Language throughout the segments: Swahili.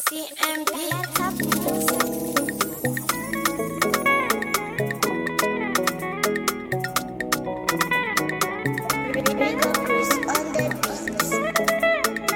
CMB Top Music. Rico Chris on the beats.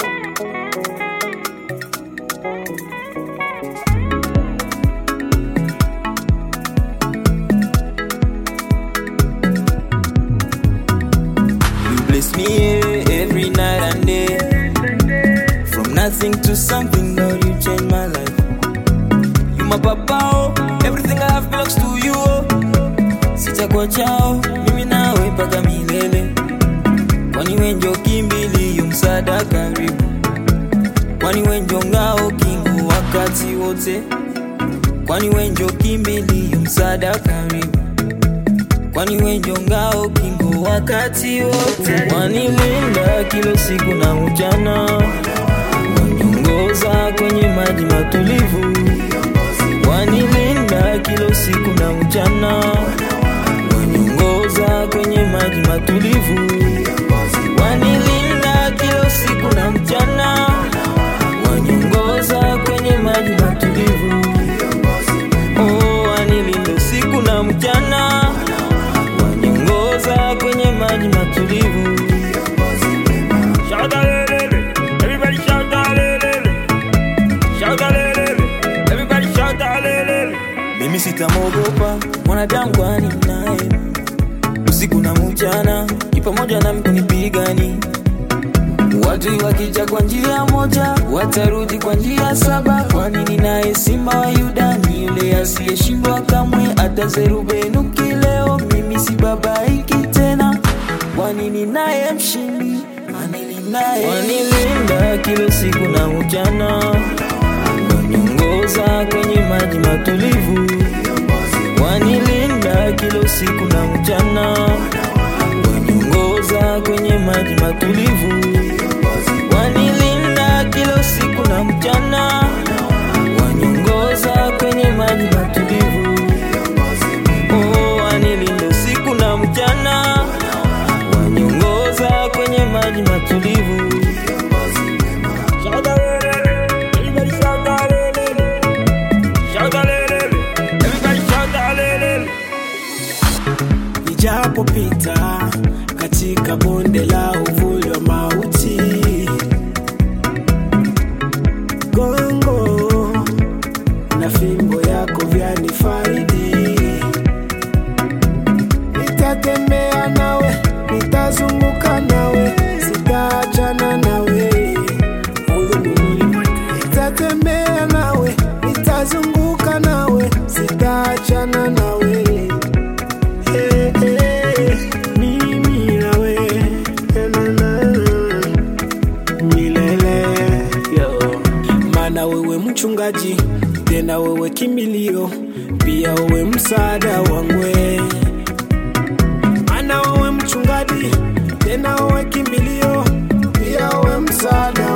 You bless me eh, every night and day. From nothing to something, Lord, you change my life. You my papa, oh, everything I have belongs to you. Oh. Sitakuachao mimi nawe mpaka milele, kwani wenjo kimbilio msaada karibu, kwani wenjo ngao kingu wakati wote, kwani wenjo kimbilio msaada karibu kwani wenjo ngao kingo wakati wote, wanilinda kila siku na mchana, waniongoza kwenye maji matulivu, wanilinda kila siku na mchana, waniongoza kwenye maji matulivu, wanilinda kila siku na mchana, waniongoza kwenye maji matulivu. Oh, wanilinda usiku na mchana waniongoza kwenye maji matulivu. Shout hallelujah. Everybody shout hallelujah. Shout hallelujah. Everybody shout hallelujah. Mimi sitamwogopa mwanadamu, kwani naye usiku na mchana ni pamoja nami kunipigani. Watu wakija kwa njia moja watarudi kwa njia saba, kwani ninaye Simba wa Yuda, ni yule asiyeshindwa kamwe. Hata Zerubenuki leo mimi sibabaiki tena, kwani ninaye mshindi anilinaye, wanilinda kila siku na mchana, waniongoza kwenye maji matulivu, wanilinda kila siku na mchana, waniongoza kwenye maji matulivu, wanilinda kila siku na mchana, waniongoza kwenye maji matulivu. Oh, wanilinda usiku na mchana, waniongoza kwenye maji matulivu. Shout hallelujah. Everybody shout hallelujah. Shout hallelujah. Everybody shout hallelujah. Nijapopita katika bonde la uvuli wa mauti, gongo na fimbo yako vyanifaidi. Nitatembea nawe, nitazunguka nawe, sitaachana nawe. Nitatembea nawe, nitazunguka nawe, sitaachana nawe. Eh, eh, mimi nawe, eh, na, na, milele yo. Maana wewe mchungaji, tena wewe kimbilio, pia wewe msaada wangwe. Maana wewe mchungaji, tena wewe kimbilio, pia wewe msaada